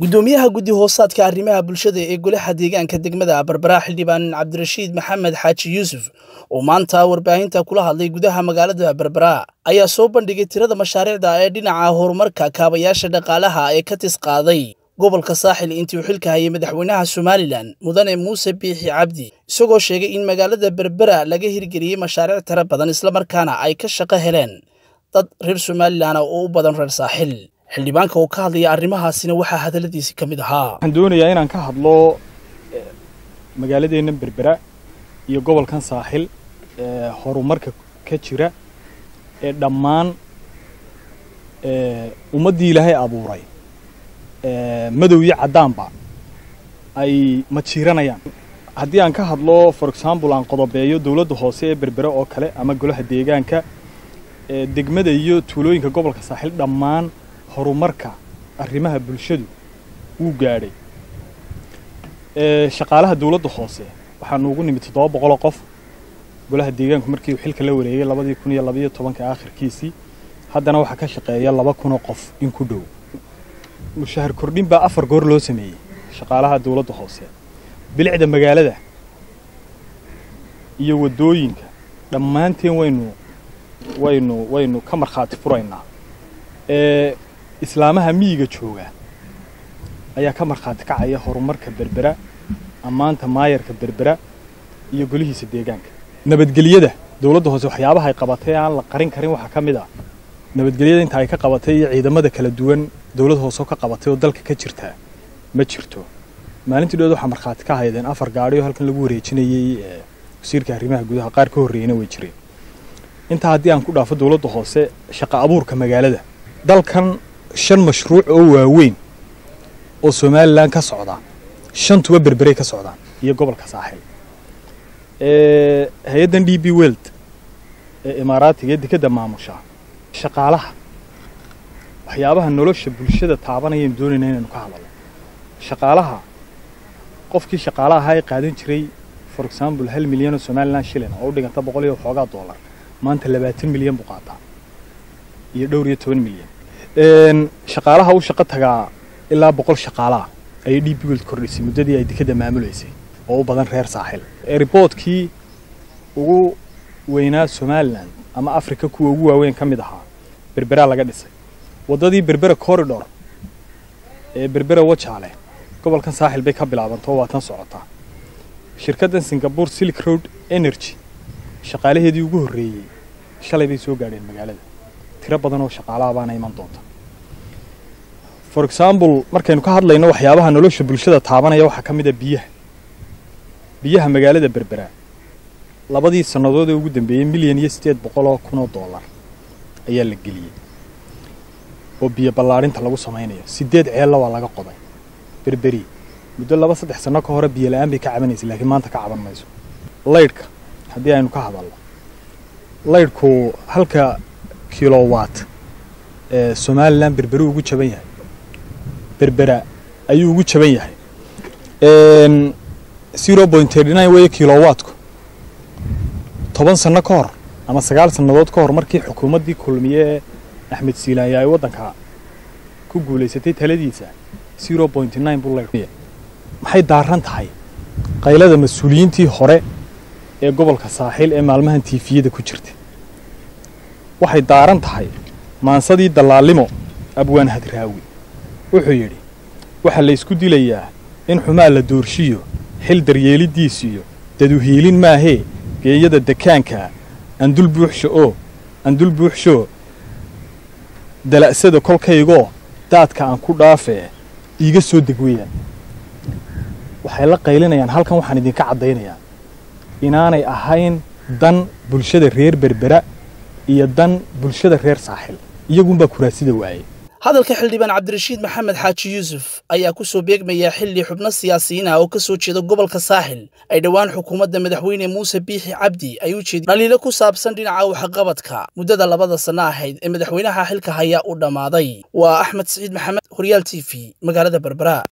gudoomiyaha guddi hoosaadka arrimaha bulshada ee golaha deegaanka degmada barbara xildhibaan cabdirashiid maxamed xaaji yuusuf oo maanta warbaahinta kula hadlay gudaha magaalada barbara ayaa soo bandhigay tirada mashaariicda ee dhinaca horumarka kaabayaasha dhaqaalaha ee ka tis qaaday gobolka saaxil intii uu xilka hayay madaxweynaha somalilan mudane muuse biixi cabdi isagoo sheegay in magaalada berbera laga hirgeliyey mashaariic tiro badan islamarkaana ay ka shaqo heleen dad reer somalilan oo u badan reer saaxil xildhibaanka oo ka hadlaya arrimahaasina waxaa hadalladiisi ka mid ahaa waxaan doonayaa inaan ka hadlo magaaladeenna berbera iyo gobolkan saaxil ee horumarka ka jira ee dhammaan ummaddii ilaahay abuuray madow iyo caddaanba ay majiiranayaan haddii aan ka hadlo for example aan qodobeeyo dowladda hoose ee berbere oo kale ama golaha deegaanka degmada iyo tuulooyinka gobolka saaxil dhammaan horumarka arrimaha bulshadu wuu gaadhay shaqaalaha dowladda hoose waxaanu ugu nimid toddoba boqoloo qof golaha deegaanku markii uu xilka la wareegay labadii kun iyo labaiyo tobanka aakhirkiisii haddana waxaa ka shaqeeya laba kunoo qof in ku dhow mushahar kordhin baa afar goor loo sameeyey shaqaalaha dowladda hoose bilicda magaalada iyo waddooyinka dhammaanteen waynu waynu waynu ka markhaati furaynaa ee islaamaha miyiga jooga ayaa ka markhaati kacaya horumarka berbera ammaanta maayarka berbera iyo golihiisa deegaanka nabadgelyada dowladda hoose waxyaabaha ay qabatay aan la qarin karin waxaa ka mid ah nabadgelyada inta ay ka qabatay iyo ciidamada kala duwan dowlad hoose oo ka qabatay oo dalka ka jirtaa ma jirto maalintii dhood waxaa markhaati ka haydeen afar gaadhi oo halkan lagu wareejinayey wasiirka arrimaha gudaha qaar ka horreeyena way jireen intaa haddii aan ku dhaafo dowladda hoose shaqa abuurka magaalada dalkan shan mashruuc oo waaweyn oo somalilan ka socda shantuba berberay ka socdaan iyo gobolka saaxil hay-addan d b weld ee imaaraatiga ee dekadda maamusha shaqaalaha waxyaabaha nolosha bulshada taabanayaynu doonaynaa inaynu ka hadalno shaqaalaha qofkii shaqaalaha ahaa ee qaadan jiray for example hal milyan oo somalilan shilin oo u dhiganta boqol iyo waxoogaa dollar maanta labaatan milyan buu qaataa iyo dhowr iyo toban milyan shaqaalaha u shaqo tagaa ilaa boqol shaqaalaha ayay d b weld kordhisay muddadii ay dekadda maamulaysay oo u badan reer saaxil riboodkii ugu weynaa somalilan ama africa kuwa ugu waaweyn ka mid ahaa berberaa laga dhisay waddadii berbera corridor ee berbera wajaale gobolkan saaxil bay ka bilaabantao waa tan socotaa shirkaddan singapore silk road energy shaqaalaheedii ugu horreeyey shalay bay soo gaadheen magaalada tiro badan oo shaqaalaha baana iman doonta for example markaynu ka hadlayno waxyaabaha nolosha bulshada taabanaya waxaa ka mid a biyaha biyaha magaalada berbera labadii sannadood ee ugu dambeeyey milyan iyo siddeed boqol oo kun oo dollar ayaa la geliyey oo biyo ballaadhinta lagu samaynayo siddeed ceella waa laga qoday berberi muddo laba saddex sanno ka hore biyo la-aan bay ka cabanaysay laakiin maanta ka caban mayso laydhka haddii aynu ka hadalno laydhku halka kilowatt ee somalilan berberi ugu jaban yahay berbera ayuu ugu jaban yahay zero point thirty nine weeye kilowattku toban sanno ka hor ama sagaal sannadood ka hor markii xukuumaddii kulmiye ee axmed siilaaye ay waddanka ku guulaysatay taladiisa zero point nine buu laydh maxay daaran tahay qaylada mas-uuliyiintii hore ee gobolka saaxiil ee maalmahan tiifiyada ku jirta waxay daaran tahay maansadii dallaalimo abwaan hadraawi wuxuu yidhi waxaa la ysku dilayaa in xumaa la doorshiyo xil daryeeliddiisiyo daduhiilin maahee geeyada dekaankaa andul buuxsho oo andul buuxshoo dala'sada kolkaygoo daadka aan ku dhaafee iiga soo deg weeyaan waxay la qaylinayaan halkan waxaan idinka caddaynayaa inaanay ahayn dan bulshada reer berbera iyo dan bulshada reer saaxil iyagunbaa kuraasida waayey hadalka xildhibaan cabdirashiid maxamed xaaji yuusuf ayaa ku soo beegmaya xilli xubno siyaasiyiin ah oo ka soo jeeda gobolka saaxil ay dhowaan xukuumadda madaxweyne muuse biixi cabdi ay u jeedeen dhaliilo ku saabsan dhinaca waxqabadka muddada labada sanno ahayd ee madaxweynaha xilka haya u dhammaaday waa axmed siciid maxamed horyaal t v magaalada berbera